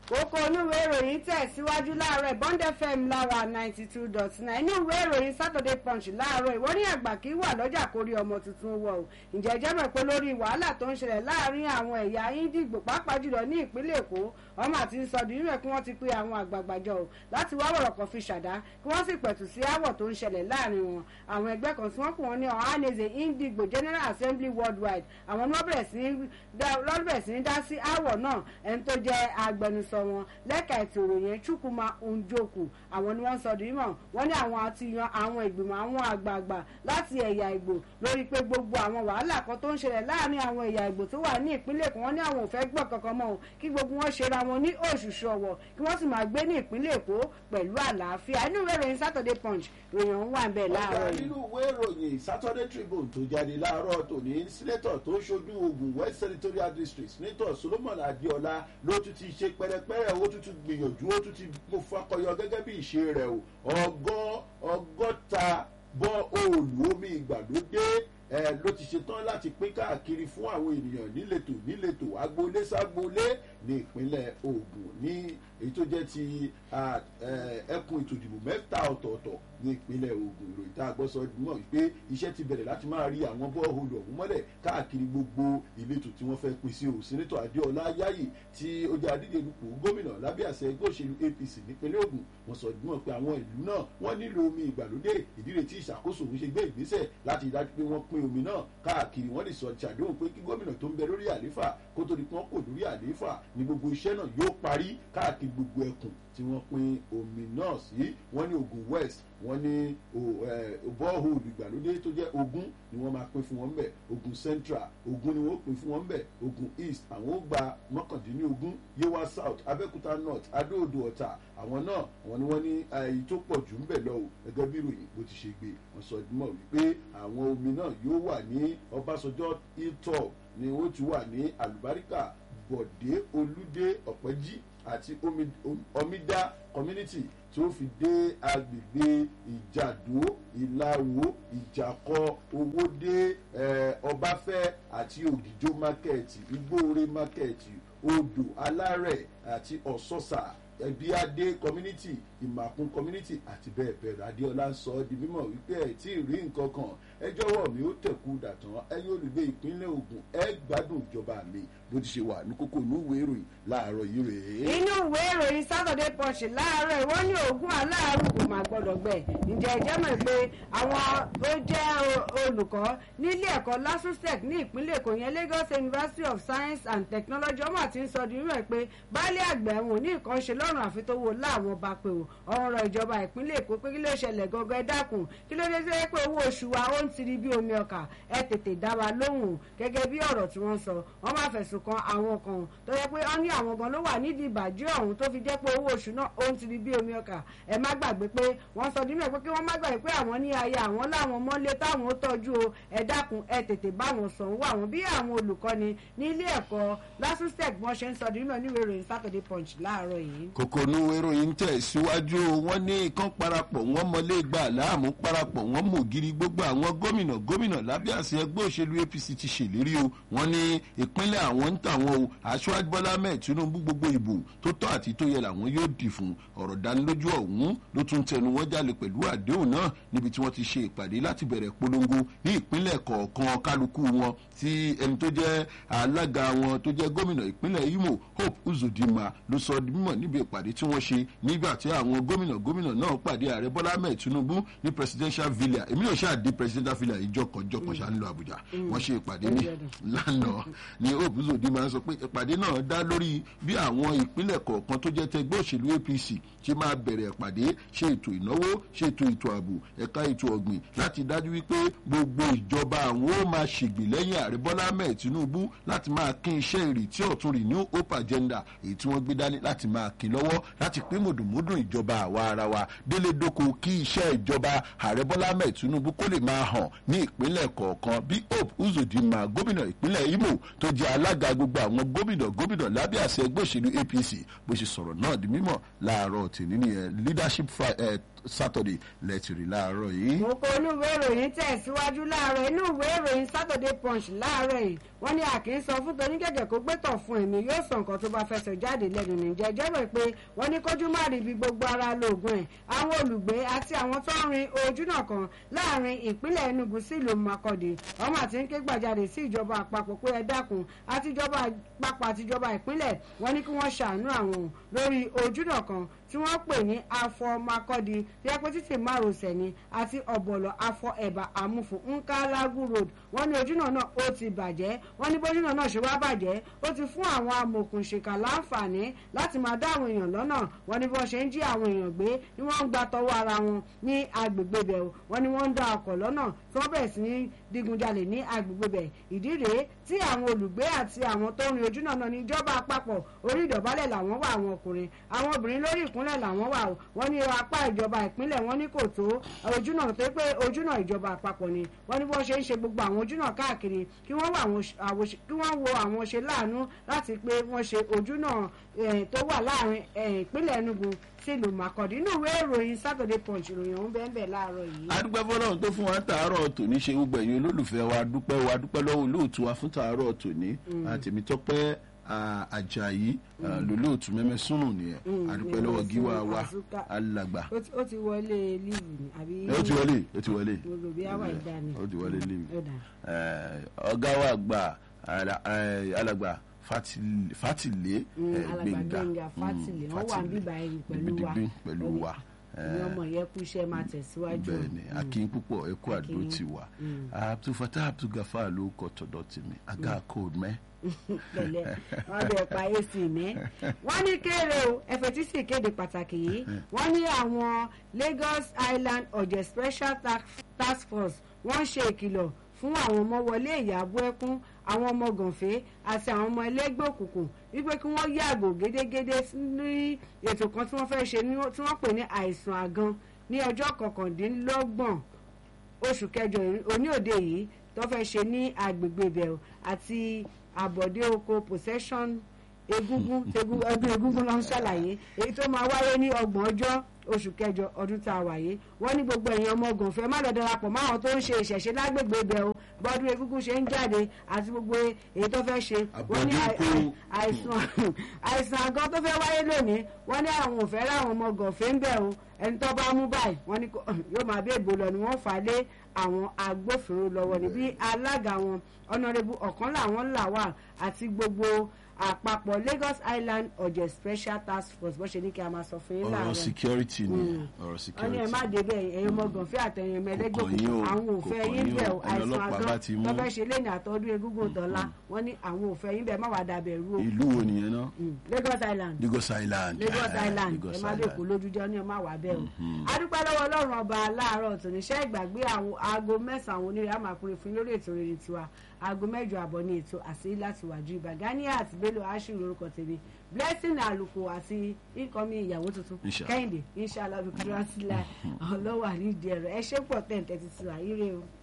kókó onúwé ìròyìn tẹ̀síwájú láàárọ̀ bond fm lára ninety two dot nine inú ìwé ìròyìn saturday punch láàárọ̀ ìwọ ní àgbà kí wà lọ́jà kórí ọmọ tuntun wọ̀ ọ́ ǹjẹ́ jẹ́ mọ̀ pé lórí wàhálà tó ń ṣẹlẹ̀ láàrin àwọn ẹ̀yà índìgbò pàápàá jùlọ ní ìpínlẹ̀ èkó ọmọ àti sọdún nínú ẹ̀ kí wọ́n ti pe àwọn àgbààgbà jọ ọ́ láti wá wọ̀rọ̀ kan fi ṣàdá kí wọ́n sì pẹ̀tù sí áwọ̀ tó ń ṣẹlẹ̀ láàrin wọn àwọn ẹgbẹ́ kan tí wọ́n pè wọ́n ní ọ̀háneze índìgbò general assembly worldwide àwọn ni wọ́n bẹ̀rẹ̀ sí ní dá sí áwọ̀ náà ẹni tó jẹ́ agbẹnusọ wọn lẹ́ka ètò ìròyìn chukwuma njoku àwọn ni wọ́n sọ di mímọ̀ wọ́n ní àwọn àti yan àwọn ìgbìmọ̀ àwọn àgbààgbà láti ẹ̀yà ìgbò lórí pé gbogbo àwọn wàhálà kan tó ń ṣẹlẹ̀ láàrin àwọn ẹ̀yà ìgbò tó wà ní ìpínlẹ̀ èkó wọ́n ní àwọn ò fẹ́ gbọ́ kankan mọ́ o kí gbogbo wọn ṣe ra wọn ní òṣùṣù ọ̀wọ̀ kí wọ́n sì máa gbé ní ìpínlẹ̀ èkó pẹ̀lú àlàáfíà inú ìwé ìròyìn saturday punch ròyìn ọ̀hún wà ń bẹ̀ láàárọ̀ ọ̀gá yìí. nínú ìwé ìròyìn saturday tribune tó jáde láàárọ̀ tòní sínétọ̀ tó ṣojú ogun west senatorial district sínétọ̀ solomon adéọlá ló tún ti ṣe pẹ́rẹ́pẹ́rẹ́ ó tún ti gbìyànjú ó tún ti mo fakọyọ gẹ́gẹ́ bí ìṣe rẹ̀ o ọgọ́ ọgọ́ta bọ́ òòlù omi ìgbàlódé ẹ ló ti ṣetán láti pín káàkiri fún àwọn ènìyàn níletò níletò agboolé ságboolé ní ìpínlẹ̀ ogun ní èyí tó jẹ́ ti à, ẹ, ẹkùn ètò ìdìbò mẹ́ta ọ̀tọ̀ọ̀tọ̀ ní ìpínlẹ̀ ogun ìròyìn tá a gbọ́ sọ mọ̀ wípé iṣẹ́ ti bẹ̀rẹ̀ láti máa rí àwọn bọ́ọ̀hólù ọ̀hún mọ́lẹ̀ káàkiri gbogbo ìletò tí wọ́n fẹ́ pín sí o sínítọ̀ adéọlá yáyì tí ó jẹ́ adídè dupò gómìnà lábẹ́ àṣẹ ẹgbẹ́ òṣèlú apc nípínlẹ̀ ogun wọ́n sọ mọ̀ pé àwọn ìlú náà wọ́n nílò omi ìgbàlódé ìdílé tí ìṣàkóso òun ṣe gbé ìgbésẹ̀ láti dájú pé wọ́n pín omi náà káàkiri wọ́n lè sọ ṣàdéhùn pé kí gómìnà tó ń bẹ lórí àlééfà kó tó di pé wọ́n kò lórí àlééfà ní gbogbo iṣẹ́ náà yóò parí káàkiri gbogbo ẹkùn tí wọ́n pín omi náà sí wọ́n ní ogun west wọ́n ní bọ́ọ̀hùlù ìgbàlódé tó jẹ́ ogun ni wọ́n máa pín fún wọn bẹ̀ ogun central ogun ni wọ́n pín fún wọn bẹ̀ ogun east àwọn ó gba mọ́kàndínlógún yewa south abẹ́òkúta north adóodò ọ̀tà àwọn náà wọ́n ní wọ́n ní èyí tó pọ̀ jù ń bẹ̀ lọ o gẹ́gẹ́ bí ìròyìn bó ti ṣe gbé wọ́n sọ mọ̀ wípé àwọn omi náà yóò wà ní ọbásanjọ́ hilltop ni ó ti wà ní àlùbáríkà bọ̀dé olúdé ọ̀pẹ́jì àti omidá community tí ó fi dé agbègbè ìjàdó ìlàwó ìjàkọ owódé ọbáfẹ́ àti ògìjó mákẹ́ẹ̀tì igbóore mákẹ́ẹ̀tì odò alárẹ̀ àti ọ̀sọ́sà ẹbíadé community ìmàkún community àti bẹ́ẹ̀ bẹ́ẹ̀ lọ adéọlá ń sọ ọ́ di mímọ̀ wípé ẹ̀ tí ì rí nǹkan kan ẹ jọ̀wọ́ mi ó tẹ̀kú dàtàn ẹ yóò olùgbé ìpínlẹ̀ ogun ẹ gbádùn ìjọba mi bó ti ṣe wà ní kókó inú ìwé ìròyìn láàárọ̀ yìí rèé. inú ìwé ìròyìn saturday punch láàárọ̀ ìwọ́n ní ogún aláàrú kò máa gbọ́dọ̀ gbẹ ǹjẹ́ ìjẹ́ mọ̀ pé àwọn tó jẹ́ olùkọ́ nílé ẹ̀kọ́ lasusec ní ìpínlẹ̀ èkó yẹn lagos university of science and technology ọmọ àti ń sọ di rẹ̀ pé baálé àgbẹ̀ wọn ò ní nǹkan ṣe lọ́rùn àfi tó wo láwọn bá pé o ọ̀rọ̀ ìjọba ìpínlẹ̀ èkó pé kí ló ṣẹlẹ̀ gangan ẹ dákun kí ló dé sí pé owó oṣù wa ó ń tiri bí omi ọkà ẹ tètè dá wa lóhùn gẹ́gẹ́ bí ọ̀rọ̀ tí wọ́n sọ wọ́n máa fẹ̀sùn kan àwọn kan tó yẹ pé wọ́n ní àwọn gan ló wà nídìí ìbàjẹ́ ọ̀hún tó fi jẹ́ pé owó oṣù náà ó ń tiri bí omi ọkà ẹ má gbàgbé pé wọ́n sọ nínú ẹ̀ pé kí wọ́n má gbàgbé pé àwọn ní aya àwọn láwọn mọ́lé táwọn ó tọ́jú o ẹ dákun ẹ tètè bá wọn sọ wọ́n àwọn bí àwọn olùkọ́ni ní ilé ẹ̀kọ́ lasusec wọ́n ṣe ń sọ nínú ẹ̀ níwèé ìròyìn saturday punch láàárọ̀ yìí. kòkòrò ìròyìn tẹ̀ síwájú wọn ní ikán parapọ̀ wọn mọlé gbà láàmú parapọ̀ wọn mọ̀ gírí gbogbo àwọn gómìnà gómìnà lábẹ́ àṣẹ ẹgbẹ́ òṣèlú apc ti ṣèlérí o wọn ní ìpínlẹ̀ àwọn ń tà wọn o aṣáájú bọ́lá mẹ́ẹ̀ tinubu gbogbo ìbò tó tọ́ àti tó yẹ làwọn yóò dì fún ọ̀rọ̀ dánilójú ọ̀hún ló tún tẹnu wọn jalè pẹ̀lú àdéhùn náà níbi tí wọ́n ti ṣe ìpàdé láti bẹ̀rẹ̀ polongo ní ìpínlẹ̀ kọ̀ọ̀kan kálukú wọn tí ẹni tó jẹ́ alága wọn tó jẹ́ gómìnà ìpínlẹ̀ imo hope uzodinma ló sọ di mímọ̀ níbi ìpàdé tí wọ́n ṣe nígbà tí àwọn gómìnà gómìnà náà pàdé ààrẹ bọ́lá mẹ́ẹ̀ tinubu ní presidential villa èmi náà ṣáà di presidential villa ìjọkànjọkàn ṣáà ń lọ àbújá wọ́n ṣe ìpàdé ní lánàá ní hope uzodinma sọ pé ìpàdé náà dá lórí bí àwọn ìpínlẹ̀ kọ̀ọ̀kan tó jẹ́ tẹgbẹ́ òṣèlú apc ṣe máa bẹ̀rẹ̀ ìpàdé ṣe ètò ìnáwó ṣe ètò ètò ààbò ẹ̀ka ètò ọ̀gbìn láti dájú wípé gbogbo ìjọba àwọn ó máa ṣègbè lẹ́yìn ààrẹ bọ́lá mẹ́ẹ̀ tinubu láti máa kín iṣẹ́ ìrètí ọ̀tún rì new hope agenda èyí tí wọ́n gbé dání láti máa kín lọ́wọ́ láti pín mùdùmúdùn ìjọba àwa ara wa délé dóko kí iṣẹ́ ìjọba ààrẹ bọ́lá mẹ́ẹ̀ tinubu kó lè máa hàn ní ìpínlẹ̀ kọ̀ọ̀kan bí hope uzodinma gómìnà ìpínlẹ̀ imo tó jẹ́ alága gbogbo àwọn gómìnà gómìnà lábẹ́ àṣẹ ẹgbẹ́ òṣèlú apc bó ṣe sọ̀rọ̀ náà di mímọ̀ láàárọ̀ tèmi nìyẹn leadership saturday lẹ́tìrì láàárọ̀ yìí. mo kó inú ìwé ìròyìn tẹ̀síwájú láàárọ̀ inú ìwé ìròyìn saturday punch láàárọ̀ yìí wọ́n ní àkì sọ fún tonígẹ̀gẹ̀ kó gbẹ́tọ̀ fún ẹ̀mí yóò sọ nǹkan tó bá fẹsẹ̀ jáde lẹ́nu nìjẹ́ jẹ́rọ̀ pé wọ́n ní kójú má rí ibi gbogbo ara lóògùn ẹ̀ àwọn olùgbé àti àwọn tó ń rin ojúnà kan láàrin ìpínlẹ̀ enugu sí ìlú makọ́dé ọmọ àti ń ké gbàjarè sí ìjọba àpapọ̀ pé ẹ dákun àti ìjọba àpapọ̀ àti ìjọba ìpínlẹ̀ wọ́n ní kí wọ́n ṣàánú àwọn lórí ojúnà kan tí wọ́n pè ní afọ makọ́di tí wọ́n pé títì márosẹ̀ ni àti ọ̀bọ̀lọ̀ afọ ẹ̀bà àmúfò nkalagu road wọ́n ní ojúnà náà ó ti bàjẹ́ wọ́n ní bójúnà náà ṣe wá bàjẹ́ ó ti fún àwọn amòkùnṣèkà láǹfààní láti máa dá àwọn èèyàn lọ́nà wọ́n ní bí wọ́n ṣe ń jí àwọn èèyàn gbé ni wọ́n ń gba tọwọ́ ara wọn ní agbègbè bẹ̀ wọ́n ní wọ́n ń da ọkọ̀ lọ́nà tí wọ́n bẹ̀rẹ̀ sí ní digunjalè ní agbègbè bẹ̀ ìdí rèé tí àwọn olùgbé àti àwọn tó ń rin ojúnà náà ní ìjọba àpapọ̀ orí ìdọ̀bálẹ̀ làwọn wà àwọn ọkùnrin àwọn obìnrin lórí ìkúnlẹ̀ làwọn wà o wọ́n ní apá ìjọba ìpínlẹ̀ wọn ní kò tó ojúnà tó pé ojúnà ìjọba àpapọ̀ ni wọ́n ní bí wọ́n ṣe ń ṣe gbogbo àwọn ojúnà káàkiri kí wọ́n wo àwọn ṣe láàánú láti pé wọ́n ṣe ojúnà tó wà láàrin ìpínlẹ̀ Enugu sílùú Makurdi inú ìwé ìròyìn Saturday Punch ìròyìn ọ̀hún bẹ́ẹ̀ bẹ́ẹ̀ láàárọ̀ yìí. adúpẹ́ fọlọ́run tó fún wa ń tàárọ̀ tòní ṣe gbogbo ẹ̀yin olólùfẹ́ wa dúpẹ́ wa dúpẹ́ lọ́wọ́ olóòtú wa fún tàárọ̀ tòní àtẹ̀mítọ́pẹ́ ajayi lolóòtú mẹ́mẹ́ súnù nìyẹn adúpẹ́ lọ́wọ́ gíwá wa alàgbà. ó ti wọlé líìvù ni àbí. ó ti wọlé ó ti wọlé. olùbí àwà ìdá ni. ó ti wọlé líìvù. ọ̀gá wa gbà alàgbà fatile gbẹngà fatile wọn wà bíbá ẹ̀yìn pẹ̀lú wa pẹ̀lú wa ní ọmọ yẹn kú iṣẹ́ máa tẹ̀síwájú. bẹ́ẹ̀ni akin púpọ̀ ẹ kú àdó ti wà abdulfatah abdulgafar ló kọ tọ̀dọ̀ tèmi aga code mẹ. pẹ̀lẹ́ wọn bẹ pa ac mẹ wọn ní kéré o ẹfẹ sì kéde pàtàkì yìí wọn ní àwọn Lagos Island ọjẹ special task force wọn ṣe ìkìlọ̀ fún àwọn ọmọ wọlé ìyàbọ ẹkún àwọn ọmọ gànfẹ́ àti àwọn ọmọ ẹlẹ́gbẹ́ òkùnkùn wípé kí wọ́n yàgò gédégédé ní ètò kan tí wọ́n fẹ́ ṣe tí wọ́n pè ní àìsàn àgan ní ọjọ́ kọkàndínlọ́gbọ̀n oṣù kẹjọ òní òde yìí tó fẹ́ ṣe ní agbègbè ibẹ̀ àti àbọ̀dé oko possession egungun ọdún egungun ló ń ṣàlàyé èyí tó máa wáyé ní ọgbọ̀n ọjọ́ oṣù kẹjọ ọdún tá a wà yìí wọ́n ní gbogbo èèyàn ọmọ gànfẹ́ má lọ darapọ̀ mọ́ àwọn tó ń ṣe ìṣẹ̀ṣe lágbègbè ibẹ̀ o bọ́dún egúngún ṣe ń jáde àti gbogbo èyí tó fẹ́ ṣe wọ́n ní àìsàn àgọ́ tó fẹ́ wáyé lónìí wọ́n ní àwọn ò fẹ́ ráwọn ọmọ gànfẹ́ ń bẹ̀ o ẹni tó bá mú báyìí wọ́n ní yóò máa bí ègbò lọ ni wọ́n fà á lé àwọn agbófinró lọ́wọ́ ní bí alága wọn ọ̀nàrẹ́bù ọ̀kan làwọn là wà àti gbogbo àpapọ̀ Lagos Island ọ̀jẹ̀ special task force bó ṣe ní kí a máa sọ fún yín láàárọ̀ ọ̀rọ̀ security ni ọ̀rọ̀ wọ́n ní security. ẹ má débẹ̀ ẹ̀yin ọmọ gànfẹ́ àtẹ̀yìn ọmọ ẹlẹ́gbẹ́ Kò kàn yín o, àwọn ò kò fẹ́ kàn yín yín bẹ̀ o, o ẹni àìsàn ọlọ́pàá bá ti àgán mú. tó fẹ́ ṣe lẹ́yìn àtọ́dún egúngún dọ́là wọ́n ní àwọn ò fẹ́ yín bẹ̀ má wàá dàbẹ̀ rú o ìlú wo nìyẹn náà Mm, Lagos Island Lagos Island Lagos Ah, Island ẹ Lagos má bẹ́ẹ̀ kó Island. lójújọ́ ní ọmọ àwà bẹ́ẹ̀ o adúpẹ́ lọ́wọ́ ọlọ́run ọba láàárọ̀ tòníṣẹ́ ìgbàgbé àwọn aago mẹ́sàn-án àwọn onírè àmàkùnrin fún lórí ètò rere tiwa aago mẹ́jọ àbọ̀ ní ètò àṣírí láti wájú ibà Ganiya àti Bello ashiru lórúkọ tèmi blessing àlùkò àti ikọ̀mí ìyàwó tuntun Insha. kẹ́hìndé inshallah bí kúrò sílẹ̀ ọlọ́wà nídìí ẹ̀rọ ẹ ṣé pọ̀ tẹ̀ ń tẹ́tí sí wa ire o.